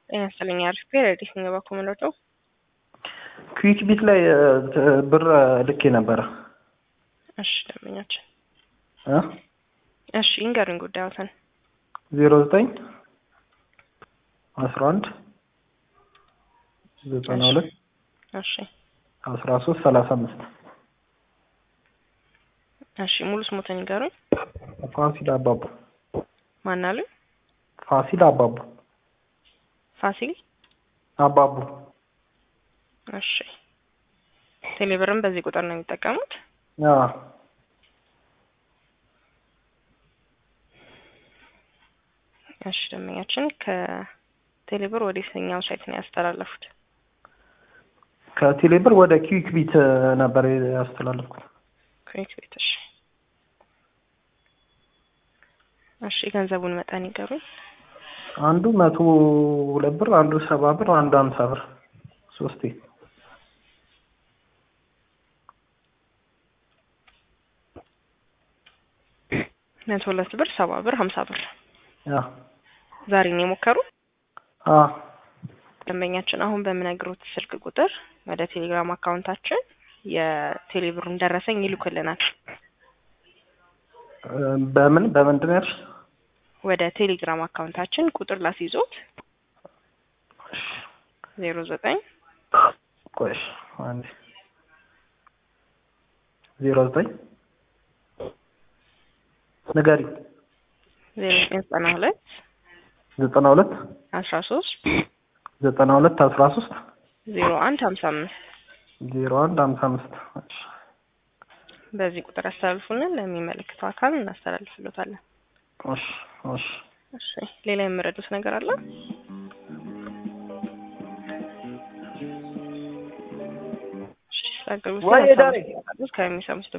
ጤና ይስጥልኝ። አሪፍ ረዲስ ነው የባኩ ምንወደው ኩዊክ ቢት ላይ ብር ልኬ ነበረ። እሺ ደንበኛችን እ እሺ ይንገሩኝ ጉዳዮትን ዜሮ ዘጠኝ አስራ አንድ ዘጠና ሁለት እሺ አስራ ሶስት ሰላሳ አምስት እሺ ሙሉ ስሞትን ይንገሩኝ። ፋሲል አባቡ ማን አሉኝ? ፋሲል አባቡ ፋሲል አባቡ እሺ ቴሌብርም በዚህ ቁጥር ነው የሚጠቀሙት? አዎ እሺ ደንበኛችን ከቴሌብር ወደ የትኛው ሳይት ነው ያስተላለፉት? ከቴሌብር ወደ ኩዊክ ቢት ነበር ያስተላለፍኩት። ኩዊክ ቤት። እሺ እሺ የገንዘቡን መጠን ይገሩኝ። አንዱ መቶ ሁለት ብር፣ አንዱ ሰባ ብር፣ አንዱ ሀምሳ ብር ሶስቴ መቶ ሁለት ብር፣ ሰባ ብር፣ ሀምሳ ብር ያ ዛሬ ነው የሞከሩ አ ደንበኛችን አሁን በምነግሮት ስልክ ቁጥር ወደ ቴሌግራም አካውንታችን የቴሌብሩን ደረሰኝ ይልኩልናል። በምን በምንድን ነው ያልሽ? ወደ ቴሌግራም አካውንታችን ቁጥር ላስይዞት ዜሮ ዘጠኝ ቆይ አንዴ ዜሮ ዘጠኝ ንገሪ ዜሮ ዘጠኝ ዘጠና ሁለት ዘጠና ሁለት አስራ ሶስት ዘጠና ሁለት አስራ ሶስት ዜሮ አንድ ሀምሳ አምስት ዜሮ አንድ ሀምሳ አምስት በዚህ ቁጥር ያስተላልፉልን ለሚመለከተው አካል እናስተላልፍሎታለን። እሺ እሺ እሺ ሌላ የምረዱት ነገር አለ? እሺ ስለ አገልግሎት ወይ ዳሬ ከሚሰሙት